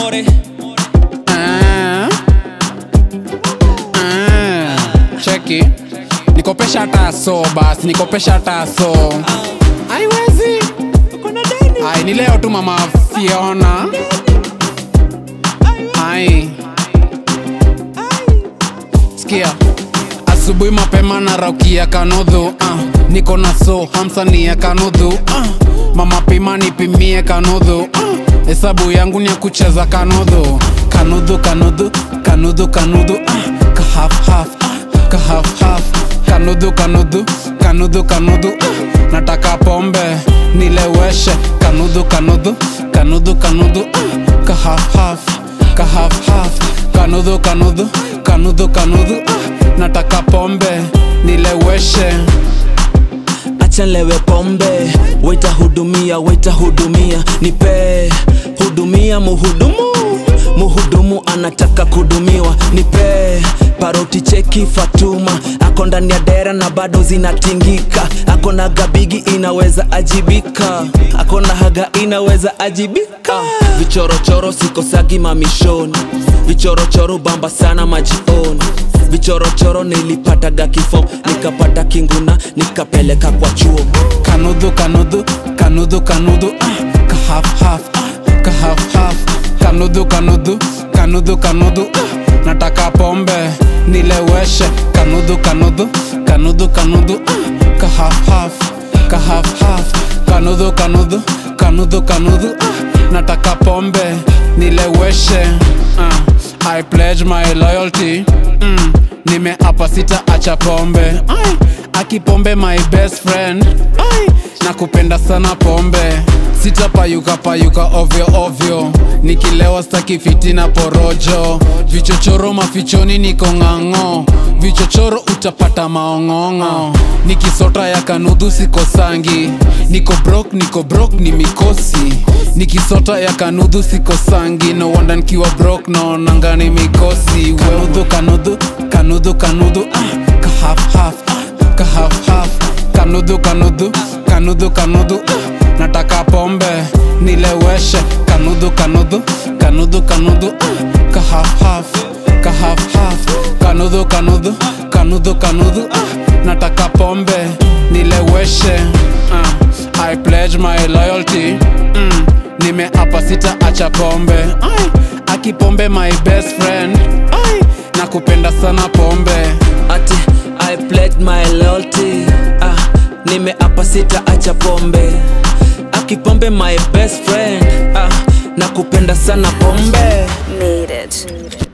more Ah. Ah. cheki nikopesha taso basi nikopesha taso aiwezi ai ni leo tu mama fiona ai sikia asubuhi mapema na raukia kanudhu uh. niko na so hamsani ya kanudhu uh. mama pima nipimie kanudhu uh. hesabu yangu ni ya kucheza kanudhu kanudhu kanudhu kanudhu kanudhu uh. kahafhaf uh. kahafhaf kanudhu kanudhu kanudhu kanudhu uh. nataka pombe nileweshe kanudhu kanudhu kanudhu kanudhu uh. kahafhaf kahafhaf kanudhu kanudhu kanudhu kanudhu uh. nataka pombe nileweshe acha lewe pombe waita hudumia waita hudumia nipe hudumia muhudumu muhudumu anataka kudumiwa nipe paroti cheki fatuma ako ndani ya dera na bado zinatingika ako na gabigi inaweza ajibika ako na haga inaweza ajibika vichorochoro sikosagi mamishoni vichorochoro bamba sana majioni vichorochoro nilipataga kifo nikapata kinguna nikapeleka kwa chuo kanudhu kanudhu kanudhu kanudhu uh. kahafhaf uh. kahafhaf kanudhu kanudhu kanudhu kanudhu uh. nataka pombe nileweshe kanudhu kanudhu kanudhu kanudhu uh. kahafhaf kahafhaf kanudhu kanudhu kanudhu kanudhu uh. nataka pombe nileweshe uh. i pledge my loyalty mm. nimeapa sita acha pombe Ai, akipombe my best friend Ai, nakupenda sana pombe sitapayuka payuka ovyo ovyo nikilewa staki fitina porojo vichochoro mafichoni niko ng'ang'o vichochoro utapata maong'ong'o nikisota ya kanudhu sikosangi niko brok niko brok ni mikosi nikisota ya kanudhu sikosangi no wanda nkiwa brok naonanga ni mikosi kanudhu kanudhu kanudhu kanudhu ah, kahafhaf ah, kahafhaf kanudhu kanudhu kanudhu kanudhu ah, nataka pombe nileweshe kanudhu kanudhu kanudhu kanudhu ah, kahafhaf kahafhaf kanudhu kanudhu kanudhu kanudhu ah, nataka pombe nileweshe ah, i pledge my loyalty mm, nimeapa sita acha pombe Ai, akipombe my best friend Ai, nakupenda sana pombe ati i pledge my loyalty ah, nimeapa sita acha pombe akipombe my best friend ah, nakupenda sana pombe Made it.